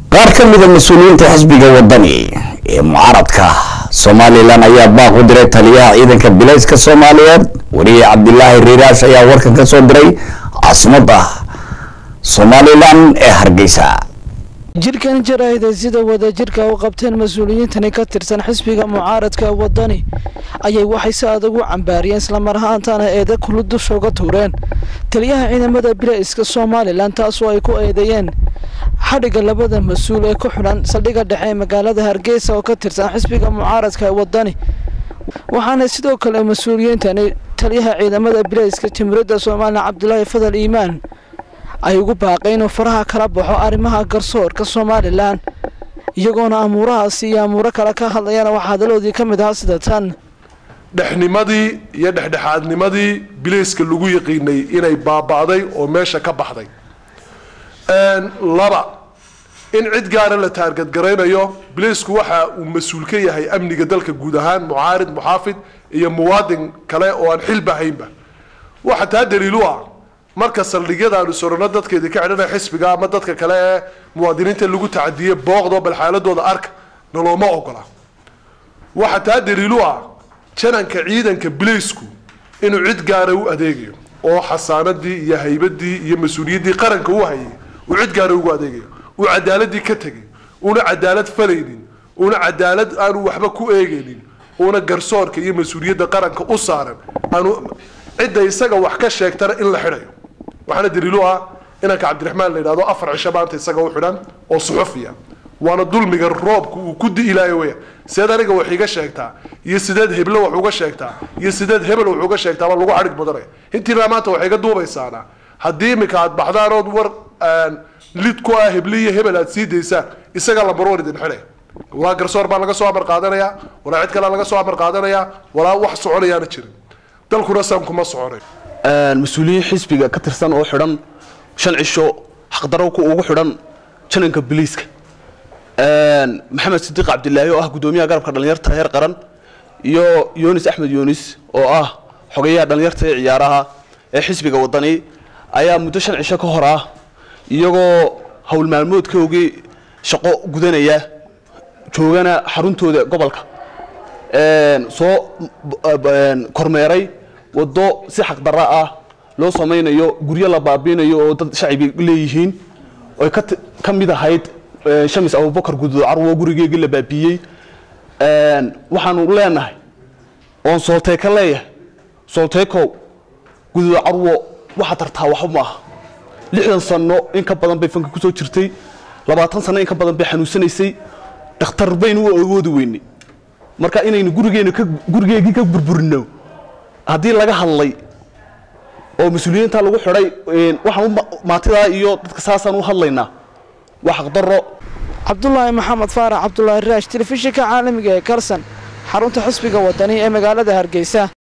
qaar ka mida mas-uuliyiinta xisbiga wadani ee mucaaradka somalilan ayaa baaq u diray taliyaha ciidanka bilayska soomaaliyeed wariye cabdilaahi riiraash ayaa warkan ka soo diray caasimada somalilan ee hargeysa jirkan jaraahida sida wadajirka u qabteen mas-uuliyiintani ka tirsan xisbiga mucaaradka wadani ayay waxay si adag u cambaariyeen islamar ahaantaana eeda kulu dusha uga tuureen taliyaha ciidamada bilayska somalilan taasoo ay ku eedeeyeen xadhigga labada mas-uul ee ku xidhan saldhigga dhexe ee magaalada hargeysa oo ka tirsan xisbiga mucaaradka wadani waxaana sidoo kale mas-uuliyiintani taliyaha ciidamada bilayska jimhuriyadda somalilan cabdulaahi fadal iimaan ay ugu baaqay inuu faraha kala baxo arrimaha garsoorka somalilan iyagoona amuurahaasi iyo amuuro kale ka hadlayana waxaa hadaloodii ka mid ahaa sida tan dhexnimadii iyo dhexdhexaadnimadii bilayska lagu yaqiinay inay baaba'day oo meesha ka baxday laba in cid gaara la taargadgaraynayo bilaysku waxa uu mas-uul ka yahay amniga dalka guud ahaan mucaarid muxaafid iyo muwaadin kale oo aan xilba haynba waxa taa daliilu ah marka saldhigyada aanu sorano dadkeedii ka xidhanaya xisbiga ama dadka kale ee muwaadiniinta lagu tacadiyey booqdo bal xaaladooda arka nalooma ogola waxa taa daliilu ah jananka ciidanka bilaysku inuu cid gaara u adeegayo oo xasaanadii iyo haybadii iyo mas-uuliyaddii qaranka u hayay uu cid gaara ugu adeegayo uu cadaaladii ka tegay una cadaalad falaynin una cadaalad aanu waxba ku eegaynin una garsoorka iyo mas-uuliyadda qaranka u saaran aanu cidda isaga wax ka sheegtana in la xidhayo waxaana daliilu ah inanka cabdiraxmaan la yidhahdo afar cisho maanta isaga u xidhan oo suxufiya waana dulmiga roobka uu ku di'ilaayo weya sideed aniga wax iga sheegtaa iyo sideed heblo wax uga sheegtaa iyo sideed hebel wax uga sheegtaa baa lagu xadhig badanaya intiina maanta waxay iga duubaysaana haddii iminka aad baxdaan ood war lid ku ah hebli iyo hebel aad sii daysaan isaga lambarwan idin xidhay walaa garsoor baa laga soo amar qaadanayaa walaa cid kalea laga soo amar qaadanayaa walaa wax soconayaana jirin dalkuna saamkuma soconay mas-uuliyiin xisbiga ka tirsan oo xidhan shan cisho xaqdarowka ugu xidhan jananka biliiska maxamed sidiiq cabdilaahi oo ah guddoomiyaha garabka dhallinyarta heer qaran iyo yunis axmed yunis oo ah xogeyaha dhallinyarta ee ciyaaraha ee xisbiga wadani ayaa muddo shan cisho ka hor ah iyagoo howl maalmoodkoogii shaqo gudanaya joogana xaruntooda gobolka soo kormeeray waddo si xaqdarra ah loo samaynayo guryo la baabiinayo oo dad shacibi leeyihiin oy ka mid ahayd shamis abubakar guduud carwo gurigeegii la baabiiyey waxaanu leenahay oon soolteeka leeyahay soolteekow guduud carwo waxa tartaa waxba ma aha lixdan sano in ka badan bay fanka kusoo jirtay labaatan sano in ka badan bay xanuunsanaysay dhakhtar baynu u awoodi weynay marka inaynu gurigeenu gurigeegii ka burburino haddii laga hadlay oo mas-uuliyiinta lagu xidhay waxaan maatidaa iyo dadka saasaan u hadlaynaa waa xaqdaro cabdulaahi maxamed faarax cabdulaahi raash telefishinka caalamiga ee karsan xarunta xisbiga wadani ee magaalada hargeysa